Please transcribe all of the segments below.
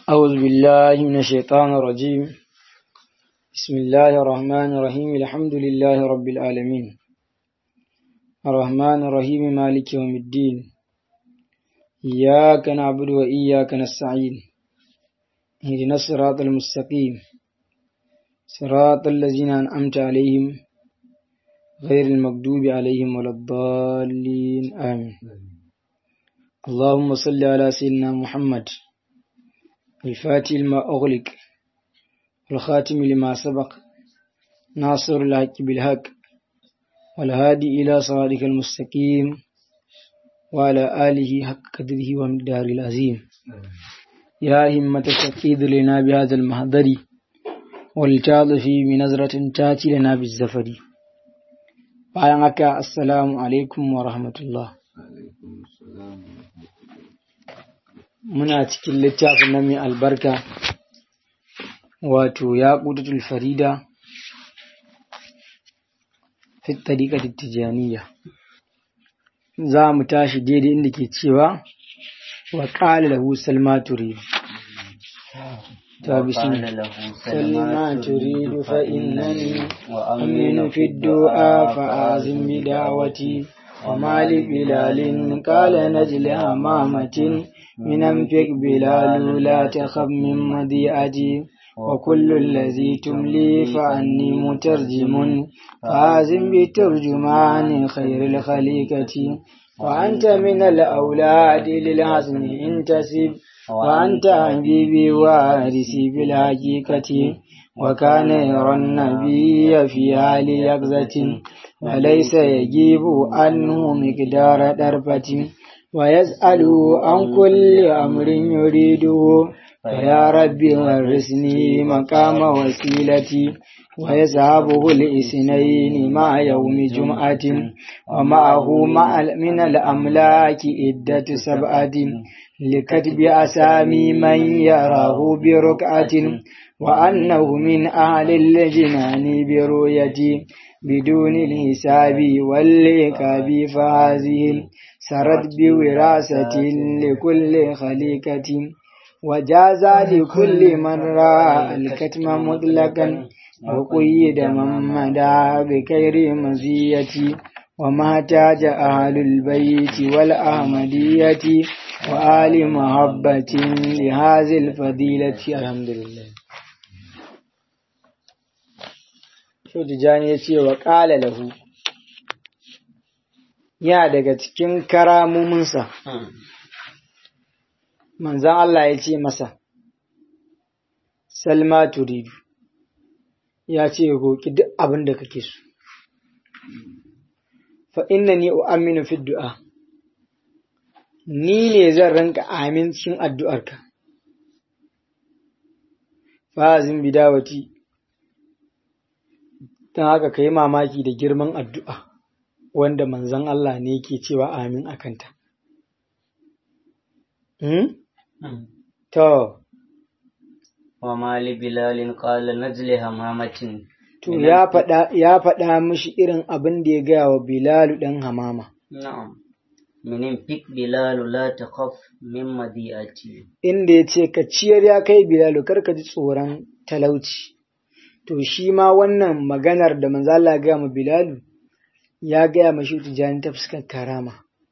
أعوذ بالله من الشيطان الرجيم بسم الله الرحمن الرحيم الحمد لله رب العالمين الرحمن الرحيم مالك يوم الدين إياك نعبد وإياك نستعين اهدنا الصراط المستقيم صراط الذين أنعمت عليهم غير المغضوب عليهم ولا الضالين آمين اللهم صل على سيدنا محمد الفاتح لما أغلق والخاتم لما سبق ناصر الحق بالحق والهادي إلى صراطك المستقيم وعلى آله حق قدره ومقداره العظيم يا همة التقيد لنا بهذا المهدر والتعاطف بنظرة تاتي لنا بالزفر bayan haka assalamu alaikum wa rahmatullah muna cikin littafin na mai albarka wato ya ƙudatul farida fit tariƙa tijaniya za mu tashi daidai inda ke cewa wa ƙala lahu salma turidu وقال له سلما تريد فإنني أمن في الدعاء فآزم بدعوتي وما لبلال قال نجل أمامة من أنفق بلال لا تخف من مضيئتي وكل الذي تملي فأني مترجم فآزم بترجمان خير الخليقة وأنت من الأولاد للحسن انتسب وأنت حبيبي وارثي بالحقيقة وكان يرى النبي في حال يقظة وليس يجيب عنه مقدار دربة ويسأل عن كل أمر يريده فيا ربي ورثني مقام وسيلتي ويذهبه الاثنين مع يوم جمعة ومعه مع من الأملاك عدة سبعة لكتب أسامي من يراه بركعة وأنه من أهل الجنان برؤيتي بدون الحساب والعقاب فهذه سرت بوراثة لكل خليقة وجاز لكل من رأى الكتم مطلقا وقيد من مدى بكير مزيتي وما تاج أهل البيت والأحمدية وآل محبة لهذه الفضيلة الحمد لله شو تجاني يتي وقال له ya daga cikin karamominsa manzan Allah ya ce masa salma turidu ya ce roƙi duk abin da kake so fa inna ni u'aminu fi du'a ni ne zan ranka amin cikin addu'arka fazin bidawati don haka ka yi mamaki da girman addu'a wanda manzon Allah ne ke cewa amin a kanta. To, wa mali bilalin qala najli hamamatin to ya faɗa ya faɗa mishi irin abin da ya gaya wa Bilalu ɗan hamama. na'am minin fik bilalu la takhaf min madiati Inda ya ce ka ciyar ya kai Bilalu kar ka ji tsoron talauci. To shi ma wannan maganar da manzo Allah ya gaya ma Bilalu ya gaya ma shi tijani ta fuskar karama.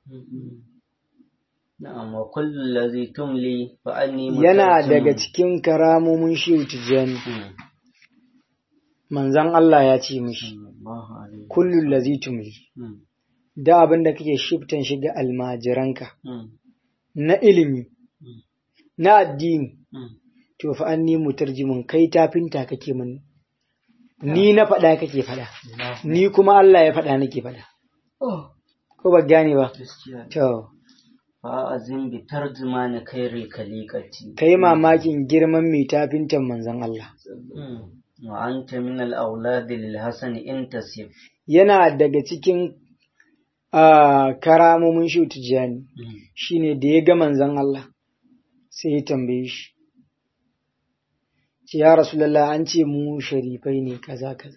na'am wa kullu allazi tumli fa anni Yana mutarjim. daga cikin karamomin shi tijani. Hmm. Manzon Allah ya ce mishi. Allahu alaihi kullum lazi tumli Hmm. da abin da kake shiftan shiga almajiranka Hmm. na ilimi Mm. na addini Hmm. to fa an ni mutarjimin kai tafinta kake mun ni na faɗa kake faɗa ni kuma Allah ya faɗa nake faɗa Oh, ko ba gane ba gaskiya to fa azim bi tarjumani khairil khaliqati kai mamakin girman mai tafintan manzon Allah Hmm. wa anta min al awlad lil hasan intasib yana daga cikin ah, karamomin shi tijjani Hmm. shine da ya ga manzon Allah sai ya tambaye shi ce ya rasulallah an ce mu sharifai ne kaza kaza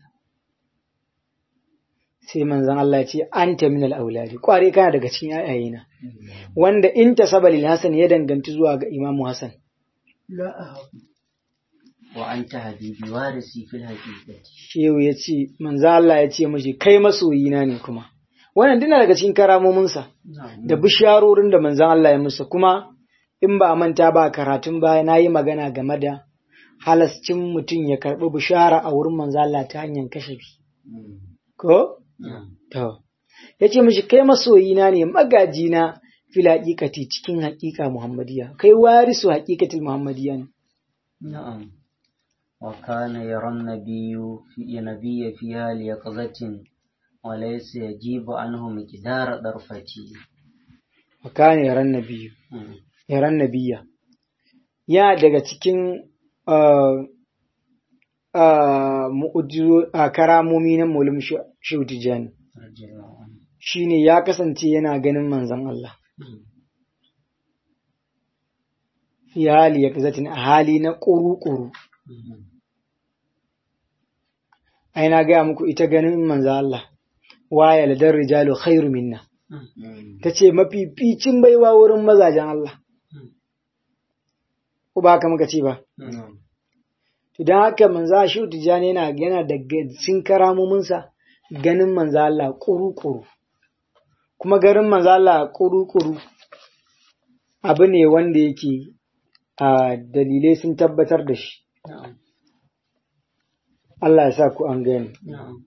sai manzon Allah ya ce anta minal auladi kware kana daga cikin ayayena wanda in tasaba lil hasan ya danganci zuwa ga imamu hasan لا أهب وأنت حبيبي وارثي في الحقيقة shehu ya ce manzo Allah ya ce mashi kai masoyina ne kuma wannan dina daga cikin karamominsa نعم da bisharorin da manzon Allah ya musa kuma in ba a manta ba karatun baya na yi magana game da halascin mutum ya karɓi bishara a wurin manzo Allah ta hanyar kashafi ko نعم to ya ce mashi kai masoyina ne magajina fil haƙiƙati cikin haƙiƙa muhammadiya kai warisu haƙiƙatil muhammadiya ne نعم وكان يرى النبي في نبي فيها ليقظة وليس يجيب عنه مقدار ضرفتي wa kana yaran nabiyyu yaran nabiya ya daga cikin ah, ah, mu'ujizo- ah, karamomi na mulum shautijani رضي الله عنه shine ya kasance yana ganin manzon Allah fi hali ya kazatin a hali na ƙuru-ƙuru ai na gaya muku ita ganin manzon Allah waya ladar rijalu khairu minna ta ce mafificin baiwa wurin mazajen Allah ko ba haka muka ce ba to don haka manza shi tijani yana yana da cikin karamominsa ganin manza Allah kuru-kuru kuma garin manza Allah kuru-kuru abu ne wanda yake a dalilai sun tabbatar da shi نعم Allah ya sa ku an gani نعم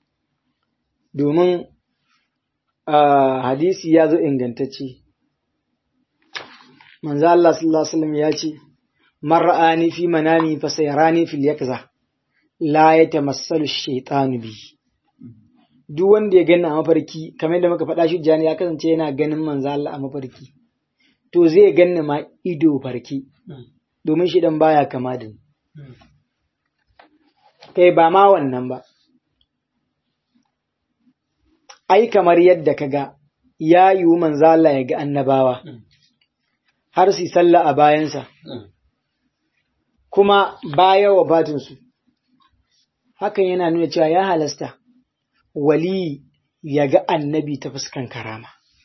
domin a hadisi ya zo ingantacce manzo Allah sallallahu alaihi wasallam ya ce man ra'ani fi manami fa sayrani fil yakza la yatamassalu shaytanu bi duk wanda ya gani a mafarki kamar yadda muka faɗa shi jani ya kasance yana ganin manzo Allah a mafarki to zai ganni ma ido farki domin shi dan baya kama da ni kai ba ma wannan ba ai kamar yadda ka ga ya yiwu manzo Allah ya ga annabawa har su yi sallah a bayansa kuma baya wa batinsu hakan yana nuna cewa ya halasta wali ya ga annabi ta fuskan karama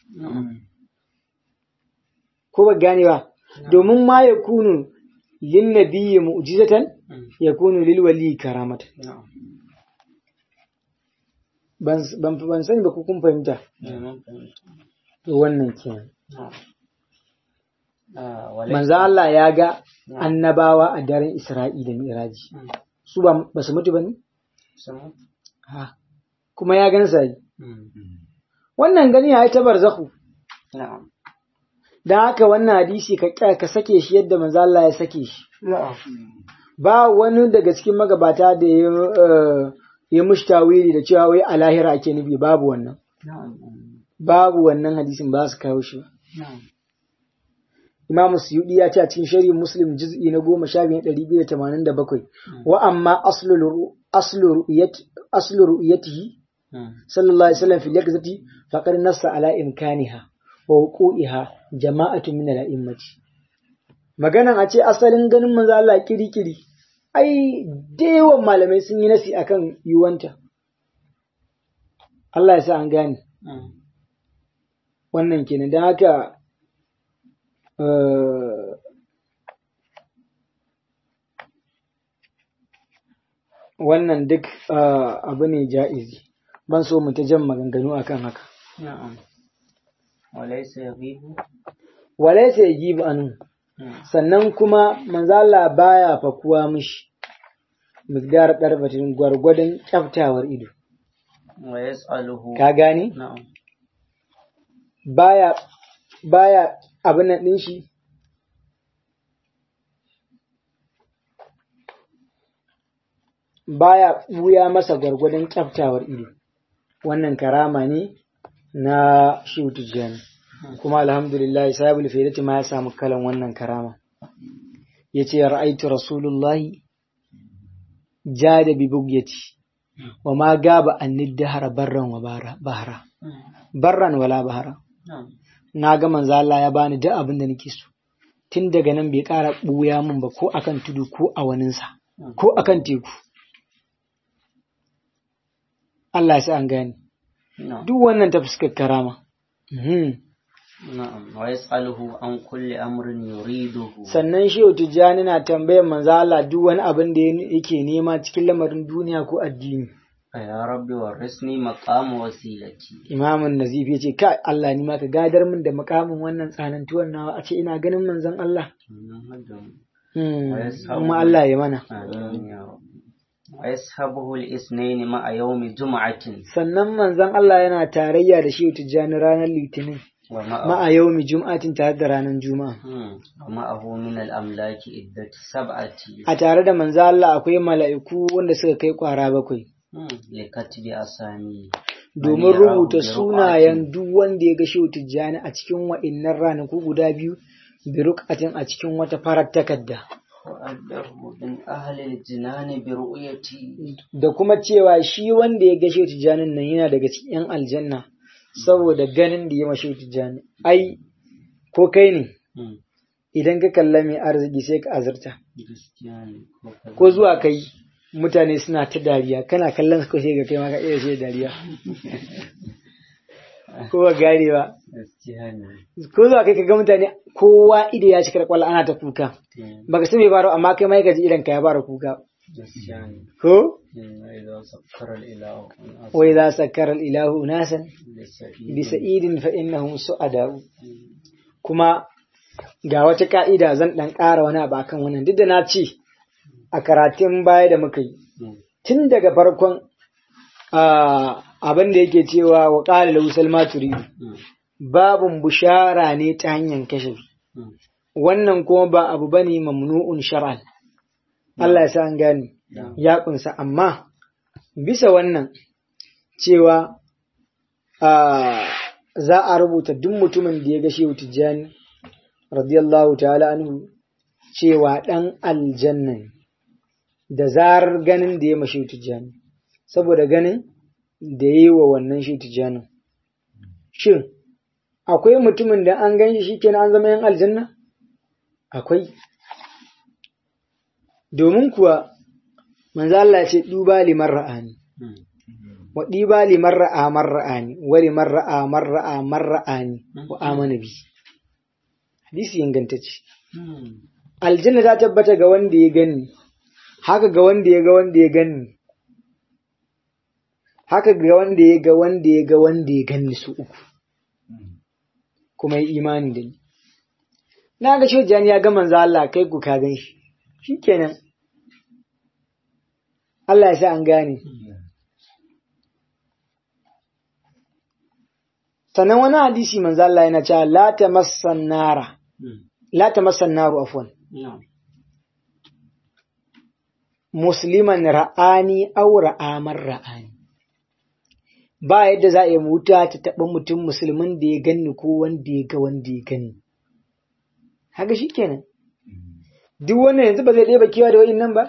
ko ba gane ba domin ma ya kunu lin nabiyyi mu'jizatan ya kunu lil wali karamatan ban ban ban sani ba ko kun fahimta to wannan kenan manzo Allah ya ga annabawa a daren Isra'i da Mi'raji su ba ba su mutu bane ha kuma ya gan sai wannan gani ya ta barzakhu dan haka wannan hadisi ka ka ka sake shi yadda manzo Allah ya sake shi ba wani daga cikin magabata da ya eh, ya mushtawili da cewa wai a lahira ake nufi babu wannan babu wannan hadisin ba su kawo shi ba Imam Suyudi ya ce a cikin shari'in Muslim juz'i na goma sha biyu ɗari biyu da tamanin da bakwai wa amma aslu ru- aslu ru'yat aslu ru'yatihi sallallahu alaihi wasallam fil yakzati faqad nassa ala imkaniha wa wuqu'iha jama'atu min al-a'immati maganan a ce asalin ganin manzo Allah kiri-kiri ai da yawan malamai sun yi nasi akan yiwanta Allah ya sa an gane wannan kenan don haka eh, wannan duk eh, abu ne ja'izi ban so mu ta jan maganganu akan haka نعم وليس يغيب walaisa yajibu anhu sannan kuma manzala baya fakuwa mishi misgar darbatin gwargwadon kyaftawar ido ويسأله ka gane نعم baya baya abin nan din shi baya buya masa gwargwadon kyaftawar ido wannan karama ne na shehu tijjani kuma alhamdulillah sahibul faidati ma ya samu kalan wannan karama yace ra'aitu rasulullahi jada bi bugyati wa ma gaba annid dahara barran wa bara- bahara barran wala bahara نعم na ga manzo Allah ya bani duk abin da nake so tun daga nan bai ƙara ɓuya min ba ko akan tudu ko a waninsa ko akan teku Allah ya sa an gane نعم duk wannan ta fuskar karama Mhm. na'am wa yas'aluhu an kulli amrin yuriduhu sannan shehu tijjani na tambayar manzo Allah duk wani abin da yake nema cikin lamarin duniya ko addini ya rabbi warisni maqama wasilati imamun nazifi ya ce ka Allah ni ma ka gadar min da makamin wannan tsanantuwan nawa a ce ina ganin manzon Allah Hmm, kuma Allah ya mana amin ya rabbi wa yashabuhu al-ithnain ma'a yawmi jum'atin sannan manzon Allah yana tarayya da shehu tijjani ranar litinin wa ma'a ma'a yaumi jum'atin tare da ranar juma'a Hmm, wa ma'ahu min al-amlaki iddatu sab'ati a tare da manzo Allah akwai mala'iku wanda suka kai kwara bakwai Hmm, likatbi asami domin rubuta sunayen duk wanda ya ga shehu tijjani a cikin wa'innan ranaku guda biyu birukatin a cikin wata farar takarda wa'addahu min ahli al-jinan bi ru'yati da kuma cewa shi wanda ya ga shehu tijjanin nan yana daga cikin yan aljanna saboda ganin da ya ma shehu tijjani ai ko kai ne Hmm, idan ka kalla mai arziki sai ka azurta gaskiya ne ko kaza. ko zuwa kai mutane suna ta dariya kana kallon su sai ga kai ma ka iya sai dariya ko ba gane ba gaskiya ne ko zuwa kai ka ga mutane kowa ido ya cika da kwallo ana ta kuka Hmm, baka san me faru amma kai ma ka ji idan ka ya fara kuka gaskiya ne ko Hmm, wa idza sakkara al-ilahu an asma wa idza sakkara al-ilahu nasan lisa'id bi sa'idin fa innahum su'ada'u kuma ga wata ka'ida zan dan ƙara wani abu akan wannan duk da na ce a karatun baya da muka yi Hmm, tun daga farkon ah, abin da yake cewa wa qala lahu salma turidu hmm, babun bushara ne ta hanyar kashe hmm. wannan kuma ba abu bane mamnu'un shar'an Allah ya sa an gane Yeah. ya kunsa amma bisa wannan cewa ah, za a rubuta duk mutumin da ya ga shehu tijjani radiyallahu ta'ala anhu cewa dan aljanna ne da zarar ganin da ya ma shehu tijjani saboda ganin da ya yi wa wannan shehu tijjani shin akwai mutumin da an gan shi shikenan an zama yan aljanna akwai domin kuwa manzo Allah ya ce duba liman ra'ani Hmm, wa diba liman ra'a man ra'ani wa liman ra'a man ra'a man ra'ani wa amana bi hadisi ingantacce hmm. aljanna ta tabbata ga wanda ya gani haka ga wanda ya ga wanda ya gani haka ga wanda ya ga wanda ya ga wanda ya gani su uku kuma yi imani da ni na ga shojani ya ga manzo Allah kai ku ka gan shi shikenan Allah ya sa an gane sannan wani hadisi manzo Allah yana cewa la tamassan nara Hmm, la tamassan naru afwan na'am. musliman ra'ani aw ra'amar ra'ani ba yadda za a yi wuta ta taɓa mutum musulmin da ya ganni ko wanda ya ga wanda ya ganni haka shikenan duk wannan yanzu ba zai ɗeba kewa da wa'innan ba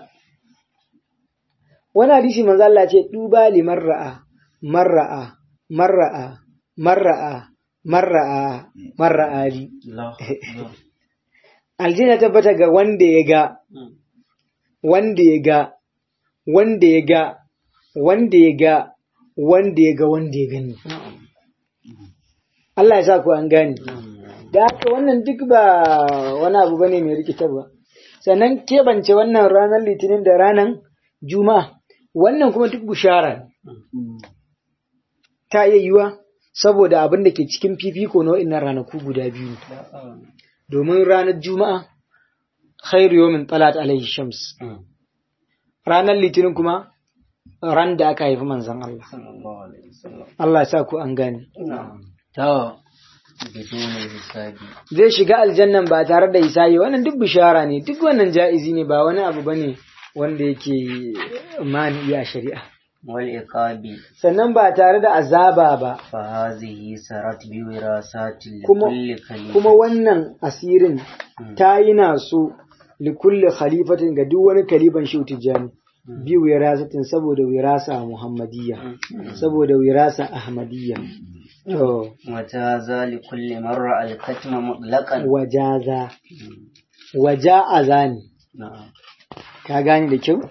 wani hadisi manzo Allah ce duba liman ra'a man ra'a man ra'a man ra'a man ra'a man ra'a li Allah, Allah. aljanna tabbata ga wanda ya ga Hmm, wanda ya ga wanda ya ga wanda ya ga wanda ya ga wanda ya gani na'am. Allah ya sa ku an gane Hmm, da haka wannan duk ba wani abu bane mai rikitarwa sannan keɓance wannan ranar litinin da ranar juma'a wannan kuma duk bushara ne hmm. ta iya yiwa saboda abin da ke cikin fifiko na wa'innan ranaku guda biyu ne. Na'am. domin ranar juma'a khairu yawmin talat alaihi shams Hmm, ranar litinin kuma ran da aka haifi manzon Allah sallallahu alaihi wasallam. Allah ya sa ku an gane Na'am. To, biduni hisabi. zai shiga aljannan ba tare da hisabi wannan duk bishara ne duk wannan ja'izi ne ba wani abu bane wanda yake mani a shari'a wal iqabi sannan ba tare da azaba ba fa hazihi sarat bi wirasati li kuma kulli khalifa kuma wannan asirin ta yi na so likulli khalifatin ga duk wani kalifan shi tijjani bi wirasatin saboda wirasa muhammadiyya saboda wirasa ahmadiyya to وجاز لكل مرة الكتم مطلقا wajaza waja'aza ne نعم ka gane da kyau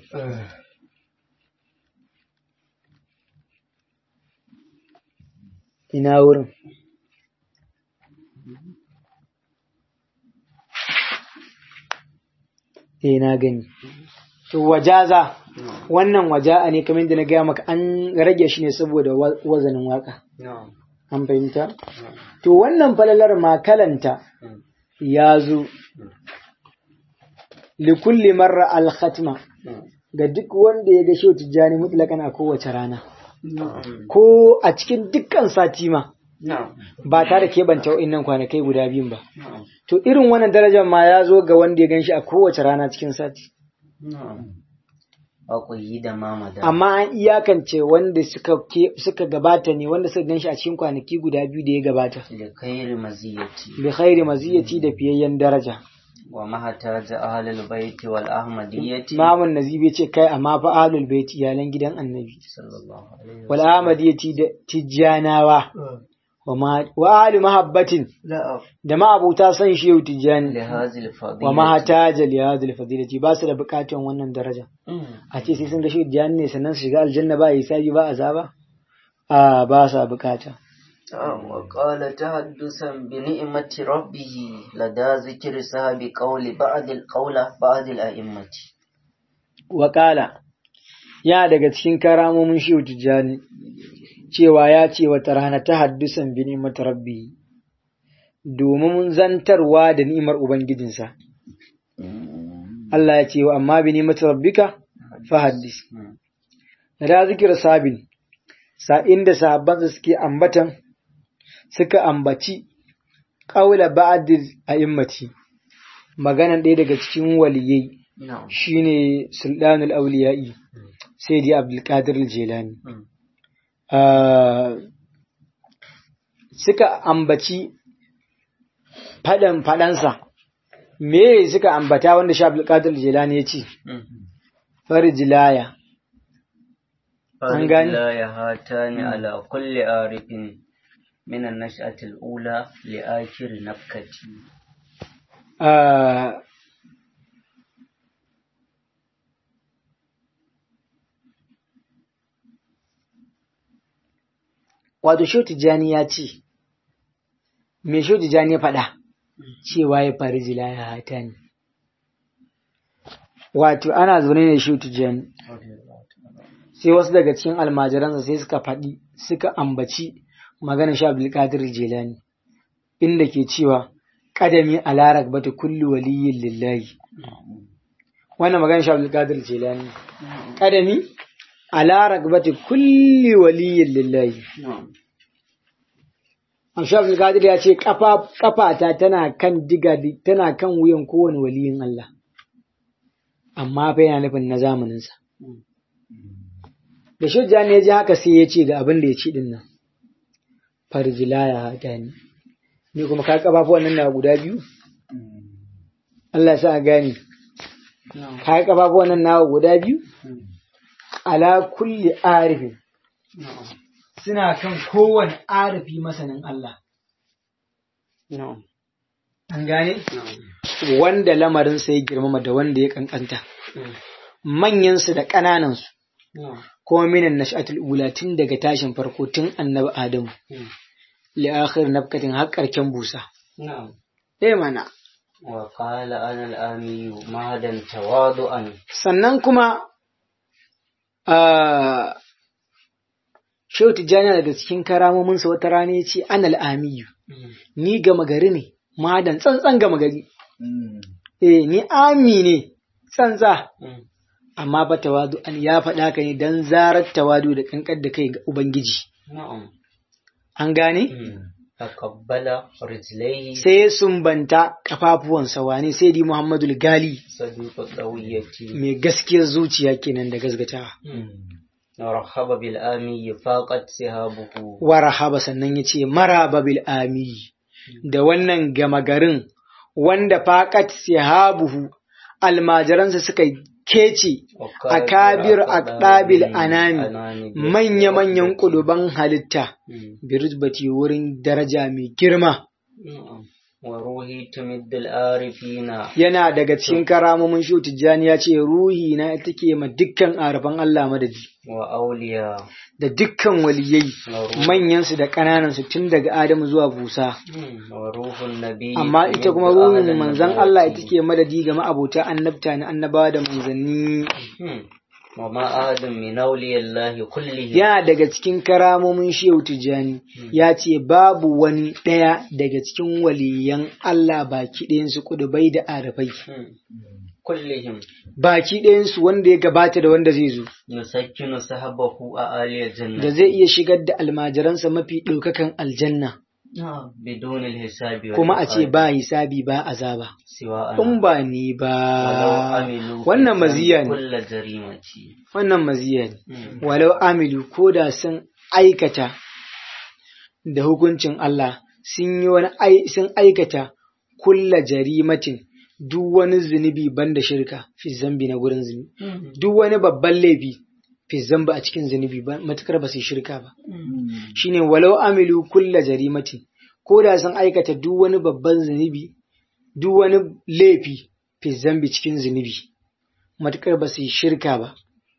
ina wurin eh na gani to wajaza wannan waja'a ne kamar da na gaya maka an rage shi ne saboda wa- wazanin waka نعم an fahimta to wannan falalar makalanta ya zo likulli marra al-khatma ga duk wanda ya ga shehu tijjani mutlakan a kowace rana نعم ko a cikin dukkan sati ma نعم ba tare da keɓanta wa'innan kwanakai guda biyun ba نعم to irin wannan darajar ma ya zo ga wanda ya ganshi a kowace rana cikin sati نعم وقيد ما مدى amma an iyakance wanda suka ke, suka gabata ne wanda suka ganshi a cikin kwanaki guda biyu da ya gabata لخير مزيتي bi khairi maziyati da fiyayyen daraja وما احتاج أهل البيت والأحمدية Imamun Nazibi ce kai amma fa ahlul bait iyalan gidan Annabi صلى الله عليه wal ahmadiyati da tijjanawa wa ma wa ahli mahabbatin لا da ma'abuta san shehu tijjani لهذه الفضيلة wa mahataja li hadhihi fadilati ba su da bukatun wannan daraja مم. a ce sai sun ga shehu tijjani ne sannan su shiga aljanna ba hisabi ba azaba a ba sa bukata آه، وقال تحدثا بنعمة ربه لدى ذكر صاحب قول بعض القول بعض الأئمة Wakala ya daga cikin karamomin shehu tijjani cewa ya ce wata rana ta haddusan bi ni'mat rabbi domin zantarwa da ni'imar ubangijinsa Allah ya ce wa amma bi ni'mat rabbika fa haddis مم. da zikir sabin sa'in da sahabbansa suke ambatan suka ambaci ƙaula ba'adil a'immati maganan ɗaya daga cikin waliyai نعم shine sultanul auliya'i sai dai abdulkadir jelani مم. suka ambaci faɗan faɗansa me suka ambata wanda shi abdulkadir jelani ya ce مم. farjilaya An gane? لا يهاتان على كل عارف من النشأة الأولى لآخر نفكة Ah, wato Shehu Tijjani ya ce, me Shehu Tijjani ya faɗa cewa ya fari jila ya hata ne. Wato ana zaune ne Shehu Tijjani, sai wasu daga cikin almajiransa sai suka faɗi suka ambaci maganar Sha Abdulkadir Jelani, inda ke cewa, ƙadami a larak bata kulli waliyin lillahi. Wannan maganar Sha Abdulkadir Jelani. Ƙadami a larak bata kulli waliyin lillahi. نعم Amsha Abdulkadir ya ce kafata tana kan diga tana kan wuyan kowane waliyin Allah. Amma fa yana nufin na zamaninsa. Da shujja ne ya ji haka sai ya ce ga abin da ya ci din nan. Farjila ya hata ni. Ni kuma ka kafafuwan nan na guda biyu? Allah ya sa a gane. نعم Ka kafafuwan nan nawa guda biyu? Ala kulli arifin. نعم Suna kan kowane arifi masanin Allah. نعم An gane? نعم Wanda lamarinsa ya girmama da wanda ya kankanta. Manyansu da ƙananansu. نعم kuma minan nash'atul ula tun daga tashin farko tun annabi Adamu li akhir nafkatin har karken busa نعم eh mana وقال أنا الآمي مهدا تواضعا sannan kuma a Shehu Tijjani daga cikin karamominsa wata rana ya ce anal amiyu ni gama gari ne madan tsantsan gama gari eh ni ami ne tsantsa amma ba tawadu an ya faɗa ka ne dan zarar tawadu da kankar da kai ga Ubangiji نعم an gane تقبل رجليه sai ya sumbanta kafafuwansa wane sai di Muhammadu Gali صديق الضوية mai gaskiyar zuciya kenan da gasgatawa. ورحب بالآمي فاقت سهابه Wa rahaba sannan ya ce maraba bil ami da wannan gama garin wanda faqat sihabuhu almajiransa suka kece a kabir aqdabil anami manya-manyan kuluban halitta birutbati wurin daraja mai girma وروحي تمد العارفين yana daga cikin karamomin shu tijjani ya ce ruhi na ita ke ma dukkan arafan Allah madadi وأولياء da dukkan waliyai manyansu da ƙananansu tun daga Adamu zuwa Busa وروح النبي amma ita kuma تمد أعلى ruhin manzon Allah ita النبوة. ke madadi ga ma'abota annabta na annabawa da manzanni مم. وما أحد من أولياء الله كلهم yana daga cikin karamomin shehu tijjani ya ce babu wani ɗaya daga cikin waliyan Allah baki ɗayansu kudubai da arafai مم. كلهم baki ɗayansu wanda ya gabata da wanda zai zo يسكن سحبه أعالي da الجنة zai iya shigar da almajiransa mafi ɗaukakan aljanna بدون الحساب kuma a ce والعقاب ba hisabi ba azaba سواء in ba ni ولو ba عملوا wannan في maziya ne كل جريمة wannan maziya ne مم. walau amilu ko da sun aikata da hukuncin Allah sun yi wani ai- sun aikata kulla jarimatin duk wani zunubi banda shirka fi zambi na gurin zunubi duk wani babban laifi fi zamba a cikin zunubi ba matukar ba su yi shirka ba shine walau amilu kulla jarimatin ko da sun aikata duk wani babban zunubi duk wani laifi fi zambi cikin zunubi matukar ba su yi shirka ba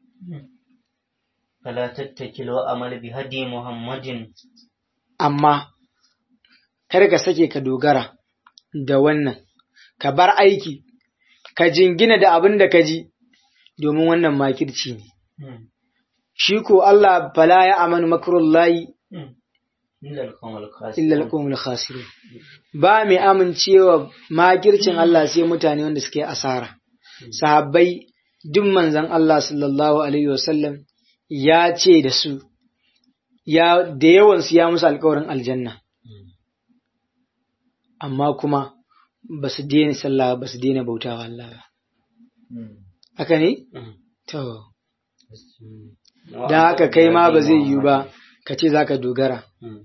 فلا تتكل وأمل بهدي محمد amma kar ka sake ka dogara da wannan ka bar aiki ka jingina da abin da ka ji domin wannan makirci ne مم. shi ko Allah fala ya amanu makrullahi مم. إلا القوم الخاسرون illa alqawmul khasirun ba mai amincewa makircin Allah sai mutane wanda suke asara sahabbai duk manzon Allah sallallahu alaihi wasallam ya ce da su ya da yawan su ya musu alƙawarin aljanna amma kuma ba su daina sallah ba su daina bautawa Allah ba haka ne مم. to مم. dan haka kai ma ba zai yiwu ba ka ce zaka dogara مم.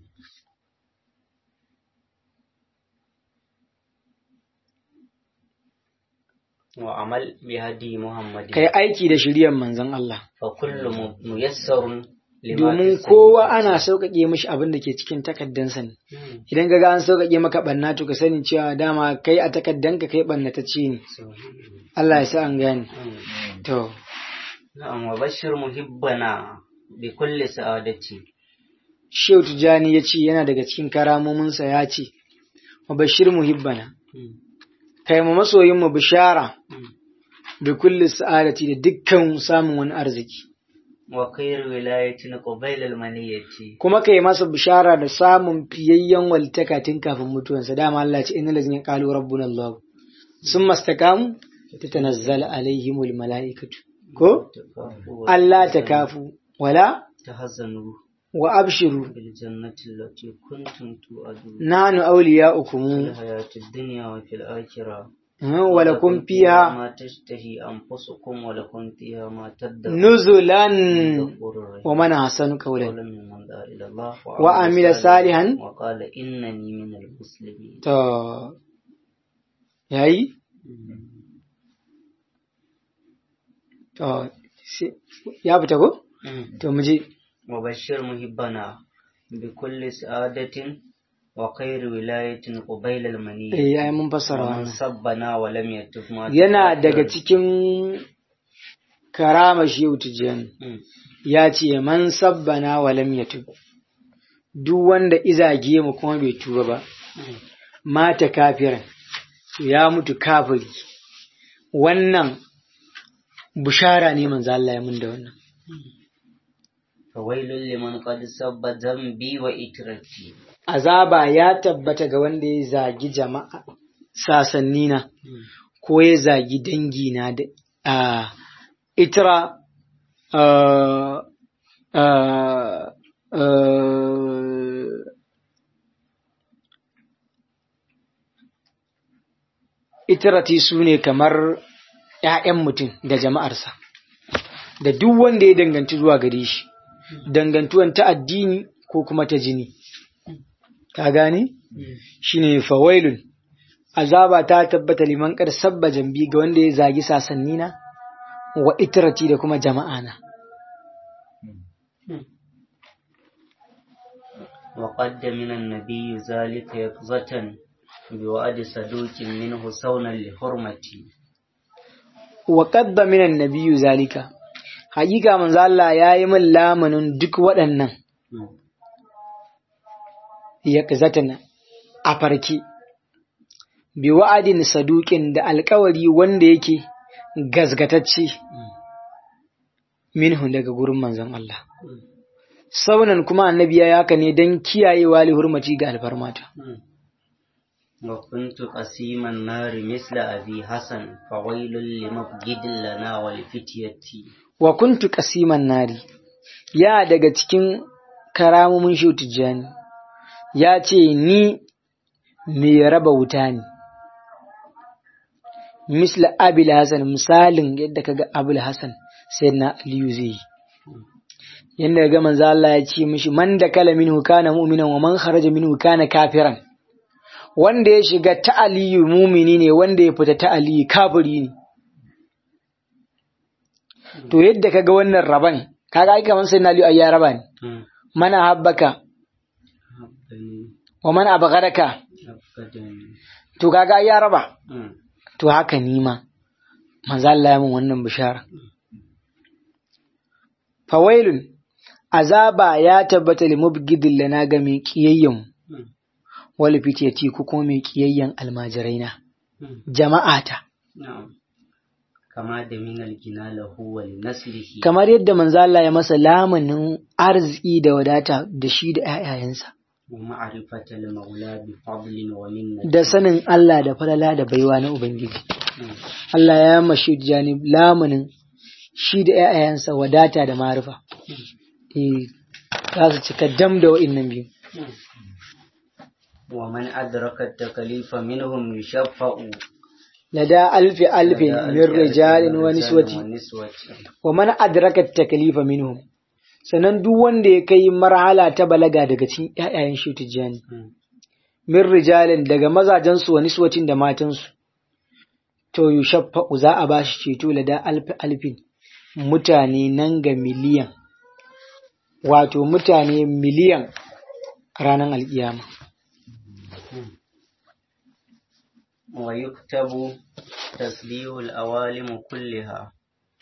وعمل بهدي محمد kai aiki da shiryan manzon Allah فكل م- ميسر لما domin في kowa السبيل. ana sauƙaƙe mishi abin da ke cikin takaddansa ne مم. idan ka ga an sauƙaƙe maka ɓanna to ka sani cewa dama kai a takaddanka kai ɓannatacce ne Allah ya sa an gane مم. to نعم وبشر محبنا بكل سعادتي Shehu Tijjani ya ce yana daga cikin karamominsa ya ce wa bashir muhibbana مم. kai mu masoyin mu bishara مم. da kulli sa'adati da dukkan samun wani arziki وخير ولاية قبيل المنية kuma kai masa bishara da samun fiyayyen walitaka tun kafin mutuwansa dama Allah ya ce innal ladzina qalu rabbuna Allah summa istaqamu tatanazzalu alaihimul malaikatu ko تكافوا Allah takafu wala تحزنوا wa abshiru بالجنة التي كنتم توعدون nanu awliya'ukum في الحياة الدنيا وفي الآخرة wa lakum fiha ما تشتهي أنفسكم ولكم فيها ما تدعون nuzulan غفور رحيم wa man ahsanu qawlan قولا ممن دعا إلى الله وعمل صالحا وقال إنني من المسلمين to yayi to sai- ya fita ko to mu je وبشر محبنا بكل سعادة وخير ولاية قبيل المنية eh ai mun fassara ومن wannan سبنا ولم يتب ما yana تكفر. daga cikin karama shehu tijjani مم. ya ce man sabbana wa lam yatub duk wanda izage mu kuma bai tuba ba مم. mata kafiran to ya mutu kafiri wannan bushara ne manzo Allah ya mun da wannan فويل لمن قد سب ذنبي وإترتي azaba ya tabbata ga wanda ya zagi jama'a sasannina مم. ko ya zagi dangina da a itra a a a itirati su ne kamar ‘ya'yan mutum da jama'arsa, da duk wanda ya danganci zuwa gare shi, dangantuwan ta addini ko kuma ta jini. Ka gane? Shi ne fawailun, azaba ta tabbata liman kar sabba jambi ga wanda ya zagi sasannina wa itirati da kuma jama'ana. وقد من النبي ذلك يقظة بوعد صدوق منه صونا لحرمتي wa qadda minan nabiyyu zalika hakika manzo Allah yayi min lamunin duk waɗannan ya kazatana a farki bi wa'adin saduqin da alkawari wanda yake gazgatacce minhu daga gurin manzon Allah saunan kuma annabi ya haka ne don kiyayewa li hurmaci ga alfarmata وكنت قسيم النار مثل أبي حسن فويل لمبجد لنا ولفتية wa kuntu qasiman nari ya daga cikin karamomin shehu tijjani ya ce ni mai raba wuta ne misla abil hasan misalin yadda kaga abul hasan sai na aliyu zai yi yadda ga manzo Allah ya ce mishi man da kala minhu kana mu'minan wa man kharaja minhu kana kafiran wanda ya shiga ta aliyu mumini ne wanda ya fita ta aliyu kafiri ne to yadda kaga wannan raban kaga ai kaman sai na aliyu ai ya raba ne mana habbaka wa man abgharaka to kaga ai ya raba to haka ni ma manzo Allah ya min wannan bishara fawailun azaba ya tabbata li mubgidin lana ga mai kiyayyen wal fitiyati ko kuma mai kiyayyen almajiraina jama'ata kama da min algina lahu wa naslihi kamar yadda manzo Allah ya masa lamanin arziki da wadata da shi da ƴaƴayensa wa ma'rifatal maula bi fadlin wa minnati da sanin Allah da falala da baiwa na ubangiji Allah ya mashi jani lamanin shi da ƴaƴayensa wadata da marifa eh za su cika dam da wa'innan biyu wa man adraka at-takalifa minhum yushaffa'u lada alfi alfin min rijalin wa niswati wa man adraka takalifa minhum sannan duk wanda ya kai marhala ta balaga daga cikin ƴaƴayen shi tijjani min rijalin daga mazajen su wa niswatin da matan su to yushaffa'u za a bashi ceto lada alfi alfin mutane nan ga miliyan wato mutane miliyan ranar alkiyama ويكتب تسبيح الأوالم كلها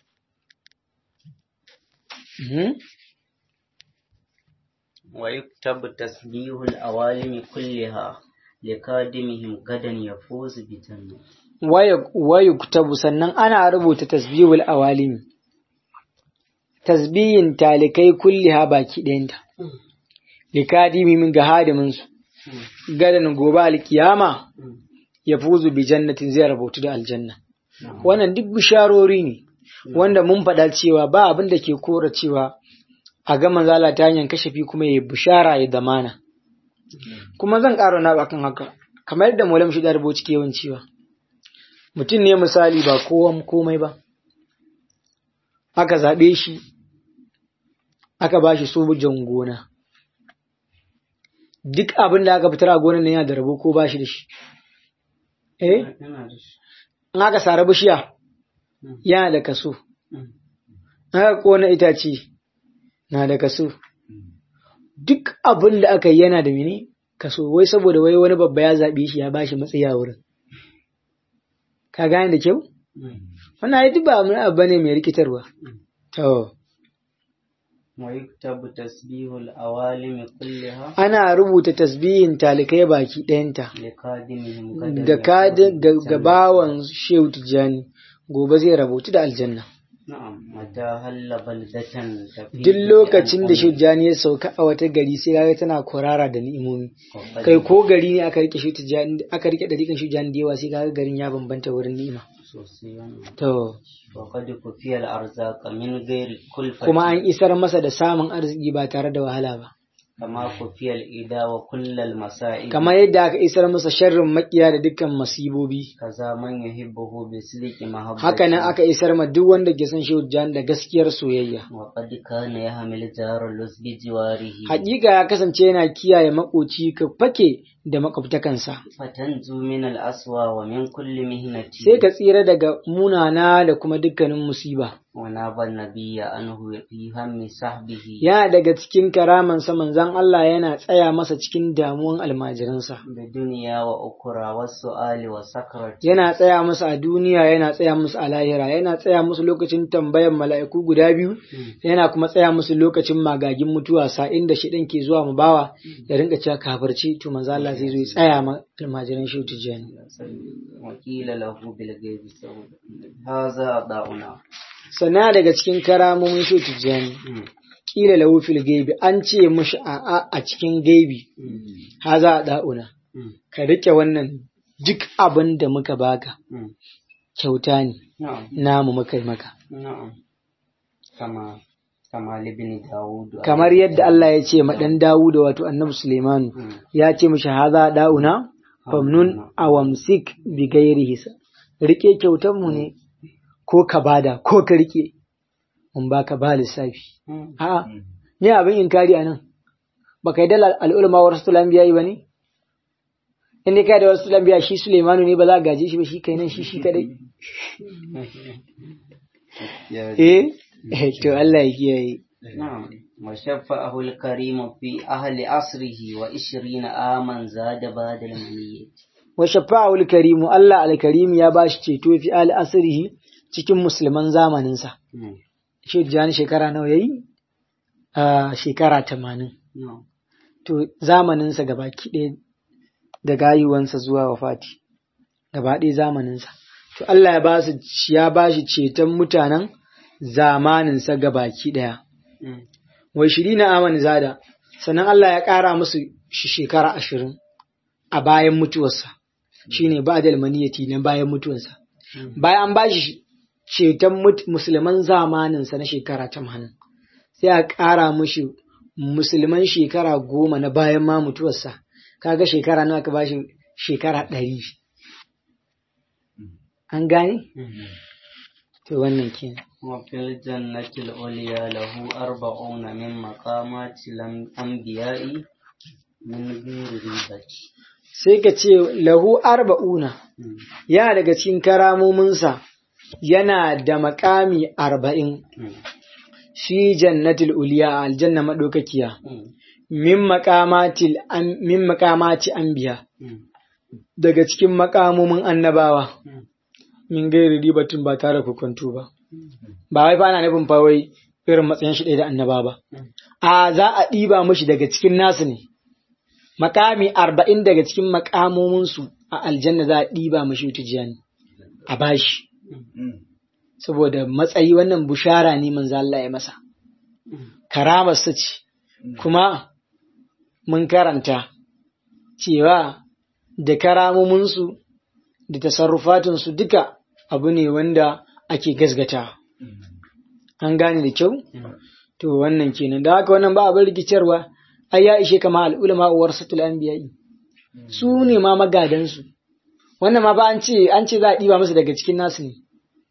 ويكتب تسبيح الأوالم كلها لقادمهم غدا يفوز بجنة ويكتب sannan ana rubuta tasbihul awalimi tasbihin talikai kulliha baki ɗayanta likadimi min ga hadimin su gadan gobe alkiyama ya fuzu bi jannatin zai rabotu da aljanna wannan duk bisharori ne wanda mun faɗa cewa ba abin da ke kora cewa a ga manzala ta hanyar kashafi kuma ya bishara ya zamana kuma zan ƙara na kan haka kamar yadda maulam shi da rubuci ke yawan cewa mutum ne misali ba kowan komai ba aka zaɓe shi aka ba shi sojan gona duk abin da aka fitar a gonan nan yana da rabo ko ba shi da shi eh in aka sare bishiya yana da kaso aka kona itace na da kaso duk abin da aka yi yana da mene kaso wai saboda wai wani babba ya zaɓe shi ya ba shi matsayi a wurin ka gane da kyau wannan ai duk ba abu bane mai rikitarwa to ويكتب تسبيح الأوالم كلها ana rubuta tasbihin talikai baki ɗayanta لقادمهم غدا ga kadin يفوز ga bawan shehu tijjani gobe zai rabutu da aljanna نعم متى هل بلدة تفيض duk lokacin da بالأمن shehu tijjani ya sauka a wata gari sai kaga tana kwarara da ni'imomi وقد- kai ko gari ne aka rike shehu tijjani aka rike dariƙan shehu tijjani da yawa sai kaga garin ya bambanta wurin ni'ima خصوصيا to وقد كفي الأرزاق من غير كلفة kuma an isar masa da samun arziki ba tare da wahala ba كما كفي الإداء وكل المصائب kamar yadda aka isar masa sharrin makiya da dukkan masibobi كذا من يحبه بسلك محبة haka nan aka isar ma duk wanda ke son shehu tijjani da gaskiyar soyayya وقد كان يحمل جار اللص بجواره Hakika ya kasance yana kiyaye makoci ka fake da makwabtakansa, فتنجو من الأسوأ ومن كل مهنة sai ka tsira daga munana da kuma dukkanin musiba. وناب النبي عنه في هم صحبه yana daga cikin karamansa manzon Allah yana tsaya masa cikin damuwan almajiransa بالدنيا وأخرى والسؤال والسكرة yana tsaya musu a duniya yana tsaya musu a lahira yana tsaya musu lokacin tambayan mala'iku guda biyu yana kuma tsaya musu lokacin magagin mutuwa sa'in da shiɗan ke zuwa mu bawa ya rinka cewa kafirci to manzo Allah zai zo ya tsaya ma almajiran shi tijani وقيل له بالغيب سود هذا أضاؤنا sana daga cikin karamomin shi tijani kila lahu fil gaibi an ce mushi a a a cikin gaibi haza da'una ka rike wannan duk abin da muka baka kyauta ne نعم namu muka yi maka نعم كما كما لابن داود kamar yadda Allah ya ce ma dan Dawuda wato Annabi Suleimanu ya ce mishi haza da'una famnun awamsik bi gairi hisa rike kyautan mu ne ko ka bada ko ka rike mun baka ba lissafi a'a ne abin inkari anan baka yi da al'ulama wa rasul anbiya ba ne in dai kai da wasu anbiya shi Suleimanu ne ba za ka gaje shi ba shi kai nan shi shi kadai eh eh, to Allah ya kiyaye نعم وشفعه الكريم في أهل عصره وعشرين عاما زاد بعد المنية wa shafa'ul karimu Allah al-karim ya bashi ceto fi al asrihi cikin musulman zamaninsa shi jani shekara nawa yayi a shekara 80 نعم to zamaninsa gabaki ɗaya da gayuwansa zuwa wafati gaba ɗaya zamaninsa to Allah ya ba su ya ba shi ceton mutanen zamaninsa gabaki ɗaya wai shiri na aman zada sannan Allah ya ƙara musu shi shekara ashirin a bayan mutuwarsa shine ba da almaniyati na bayan mutuwarsa bayan an ba shi ceton mut- musulman zamaninsa na shekara tamanin sai a ƙara mushi musulman shekara goma na bayan ma mutuwarsa kaga shekara nawa ka bashi shekara ɗari an gane to wannan kenan وفي الجنة العليا له أربعون من مقامات الأنبياء من غير ريبة sai ka ce lahu arba'una yana daga cikin karamominsa yana da makami arba'in shi jannatul uliya a aljanna maɗaukakiya min makamatil an- min makamati anbiya daga cikin makamomin annabawa min gairi ribatin ba tare da kwanto ba ba wai fa ana nufin fa wai irin matsayin shi ɗaya da annaba ba a za a ɗiba mashi daga cikin nasu ne makami arba'in daga cikin makamominsu a aljanna za a ɗiba mashi tijjani a bashi saboda matsayi wannan bushara ne manzo Allah ya masa karamarsa ce kuma mun karanta cewa da karamominsu da tasarrufatinsu duka abu ne wanda ake gasgata an gane da kyau to wannan kenan da haka wannan ba abin rikitarwa ai ya ishe kama al'ulama warasatul anbiya'i su ne ma magadansu wannan ma ba an ce an ce za a ɗiba musu daga cikin nasu ne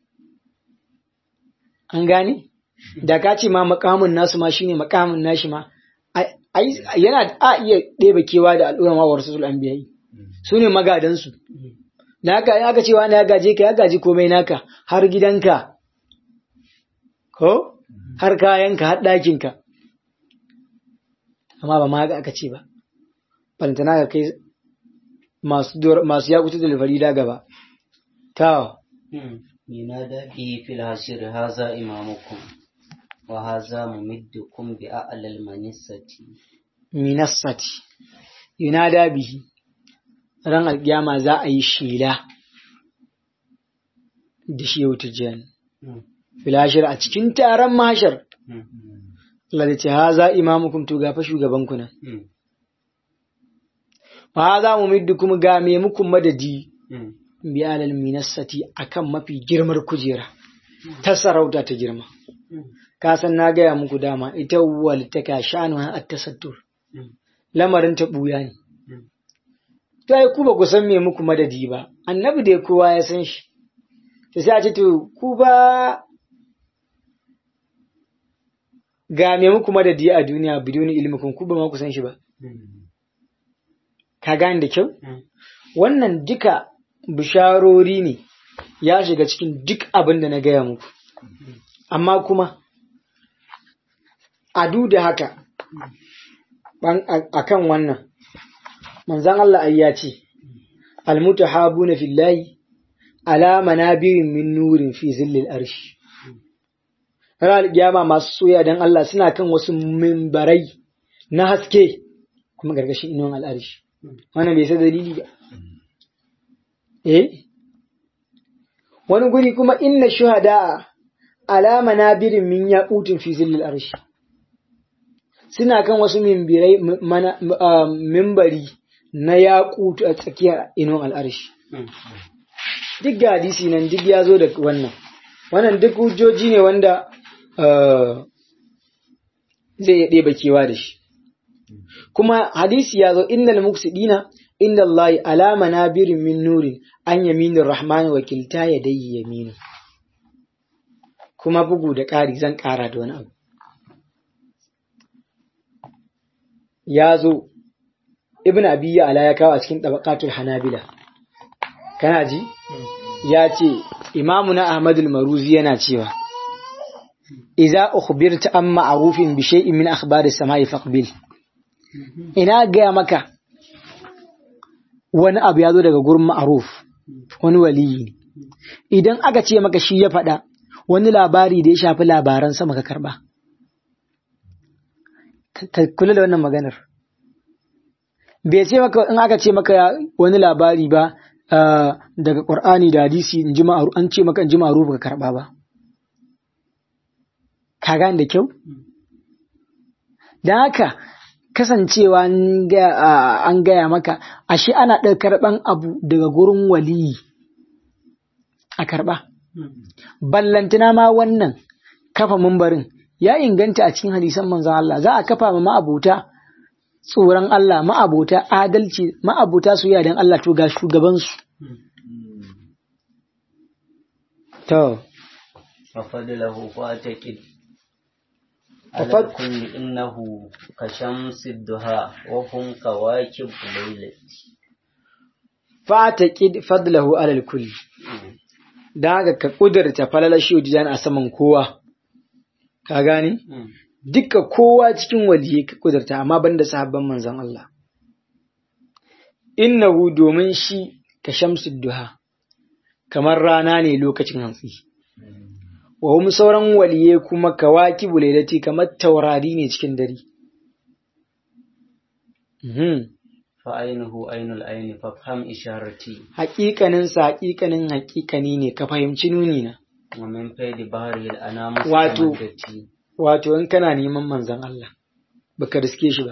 an gane da ka ce ma makamin nasu ma shine makamin nashi ma ai- ai- yana a iya ɗeba kewa da al'ulama warasatul anbiya'i su ne magadansu da haka in aka ce wani ya gaje ka ya gaji komai naka har gidanka ko har kayanka har ɗakinka amma ba ma haka aka ce ba balantana ka kai masu dor- masu yakutu da farida gaba ta ينادى به في الحشر هذا إمامكم وهذا ممدكم بأعلى المنسة minassati yunada bihi ran alkiyama za a yi shela da shi yau tijjani filashir a cikin taron mashar Allah da ce haza imamukum to gafa shugabanku nan wa haza mumiddukum ga me muku madadi bi alal minassati akan mafi girmar kujera ta sarauta ta girma ka san na gaya muku dama ita wal ta ka shanu at tasattur lamarin ta buya ne to ai ku ba ku san me muku madadi ba annabi dai kowa ya san shi to sai a ce to ku ba ga me muku madadi a duniya biduni ilmikum ku ba ma ku san shi ba ka gane da kyau wannan duka bisharori ne ya shiga cikin duk abin da na gaya muku amma kuma a duk da haka a kan wannan manzan Allah ai ya ce almutahabuna fillahi ala manabirin min nurin fi zillil arshi ranar alƙiyama masu soya don Allah suna kan wasu mimbarai na haske kuma gargashin inuwan al'arshi wannan bai sai dalili ba eh wani guri kuma inna shuhada ala manabirin min yaqutin fi zillil arshi suna kan wasu mimbirai mimbari na yaƙutu a tsakiyar inuwan al'arshi duk ga hadisi nan duk ya zo da wannan wannan duk hujjoji ne wanda zai iya ɗeba kewa da shi kuma hadisi ya zo innal muksidina inda Allah alama nabirin min nurin an yaminin rahman wakilta ya dai yaminu kuma bugu da ƙari zan ƙara da wani abu ya zo ibn abi ala ya kawo a cikin tabaqatul hanabila kana ji ya ce imamuna ahmadul maruzi yana cewa idza ukhbirta an ma'rufin bi shay'in min akhbari samai faqbil ina gaya maka wani abu ya zo daga gurin ma'ruf wani waliyi idan aka ce maka shi ya faɗa wani labari da ya shafi labaran sama ka karba ka kula da wannan maganar bai ce maka in aka ce maka wani labari ba daga Qur'ani da hadisi in ji an ce maka in ji ma'ruf ka karba ba ka gane da kyau dan haka kasancewa an gaya maka ashe ana ɗaukar karɓan abu daga gurin waliyi a karɓa ballantana ma wannan kafa mumbarin ya inganta a cikin hadisan manzon Allah za a kafa ma ma'abuta tsoron Allah ma'abuta adalci ma'abuta su dan Allah to ga shugabansu to ففضله فاتكد على الكل إنه كشمس الدهاء وهم كواكب الليل فاتكد فضله على الكل da haka ka ƙudurta falalar shi a saman kowa ka gane duka kowa cikin waliye ka ƙudurta amma banda sahabban manzon Allah innahu domin shi ka shamsu duha kamar rana ne lokacin hantsi wa hum sauran waliye kuma kawaki bulaidati kamar taurari ne cikin dare fa ainihu ainul aini fa faham isharati haƙiƙanin sa haƙiƙanin haƙiƙani ne ka fahimci nuni na wa min faidi bahri al anam wato wato in kana neman manzon Allah baka riske shi ba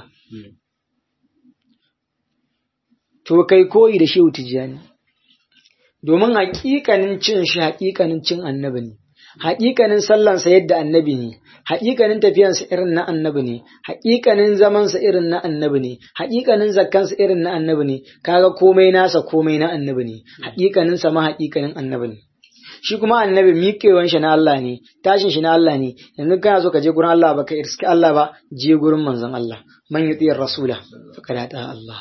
to kai koyi da shehu tijjani domin haƙiƙanin cin shi haƙiƙanin cin annabi ne haƙiƙanin sallansa yadda annabi ne, haƙiƙanin tafiyansa irin na annabi ne, haƙiƙanin zamansa irin na annabi ne, haƙiƙanin zakkansa irin na annabi ne, kaga komai nasa komai na annabi ne, haƙiƙanin sama haƙiƙanin annabi ne. Shi kuma annabi miƙewan shi na Allah ne, tashin shi na Allah ne, yanzu kana so ka je gurin Allah ba ka irski Allah ba, je gurin manzon Allah, man yuti rasula, faqad ata Allah.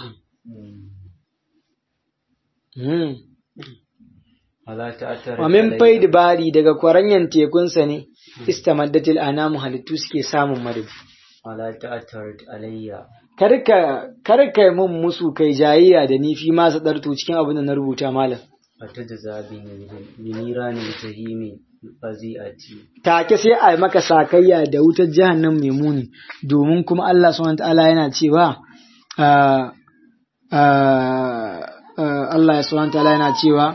Wa min faidi bari daga kwaranyan tekunsa ne, istamaddatil anamu halittu suke samun madadi. Wala ta'attarat alayya. Karka karka mun musu kai jayayya da ni fi masu ɗarto cikin abin da na rubuta malam. Wata da zabi biniranin jahimi fazi'ati. Take sai a maka sakayya da wutar jahannam mai muni domin kuma Allah subhanahu ta'ala yana cewa Allah subhanahu ta'ala yana cewa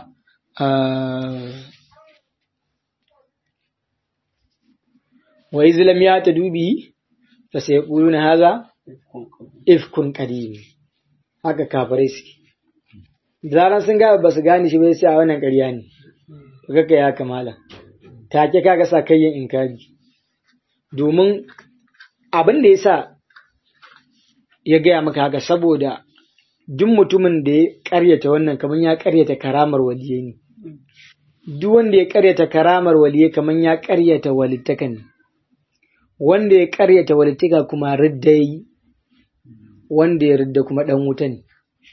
wa iz lam yatadu bi fa sayquluna hadha ifkun qadim haka kafirai suke zaran sun ga ba su gane shi bai sai a wannan ƙarya ne kaga ya kamala take kaga sa kayyin inkari domin abin da yasa ya gaya maka haka saboda duk mutumin da ya karyata wannan kamar ya karyata karamar waliye ne duk wanda ya karyata karamar waliye kamar ya karyata walittaka ne wanda ya karyata walittaka kuma ridda yi wanda ya ridda kuma dan wuta ne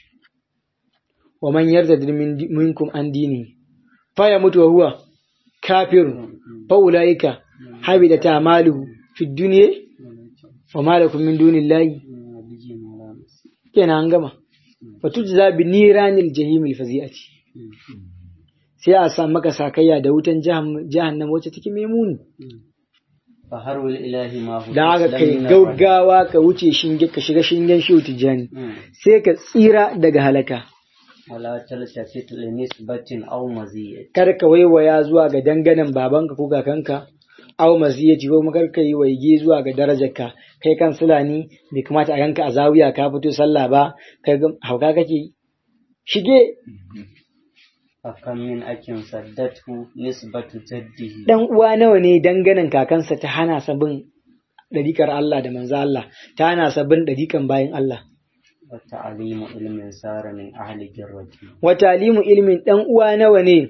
wa man yarda minkum an dini fa ya mutu wa huwa kafirun fa ulaika habida ta maluhu fi dunya wa ma lakum min dunillahi kenan an gama fa tujza bi niranil jahimil fazi'ati sai a sa maka sakayya da wutan jahannam wacce take mai muni faharul ilahi ma hu da haka kai gaggawa ka wuce shinge ka shiga shingen shi tijani sai ka tsira daga halaka wala taltafit li nisbatin aw maziyat kar ka waiwaya zuwa ga danganan babanka ko kakanka aw maziyati ko kar ka yi waige zuwa ga darajarka kai kan sulani bai kamata a ganka a zawiya ka fito sallah ba kai hauka kake shige akan min akin saddatu nisbatu jaddihi dan uwa nawa ne danganan kakansa ta hana sabin ɗarikar Allah da manzo Allah ta hana sabin ɗarikan bayan Allah wa ta'limu ilmin sara min ahli jirrati wa ta'limu ilmin dan uwa nawa ne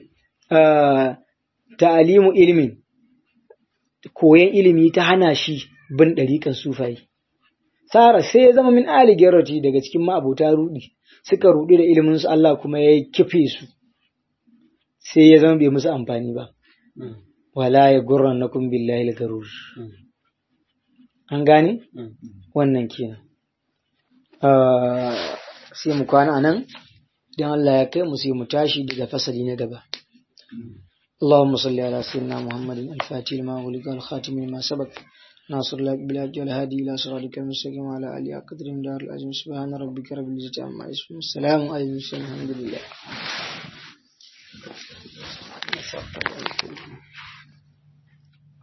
ta'limu ilmin koyan ilimi ta hana shi bin ɗarikan sufai sara sai ya zama min ahli jirrati daga cikin ma'abota rudi suka rudi da ilimin su Allah kuma ya kife su sai ya zama bai musu amfani ba. Wala ya gurran na kun billahi garur. An gane? Wannan kenan. Sai mu kwana a nan, don Allah ya kai mu sai mu tashi daga fasali na gaba. اللهم صل على سيدنا محمد الفاتح لما ولد والخاتم لما سبق ناصر الله بالحج والهادي الى صراطك المستقيم وعلى اله قدر دار العظيم سبحان ربك رب العزه عما يصفون السلام على المرسلين الحمد لله Thank you.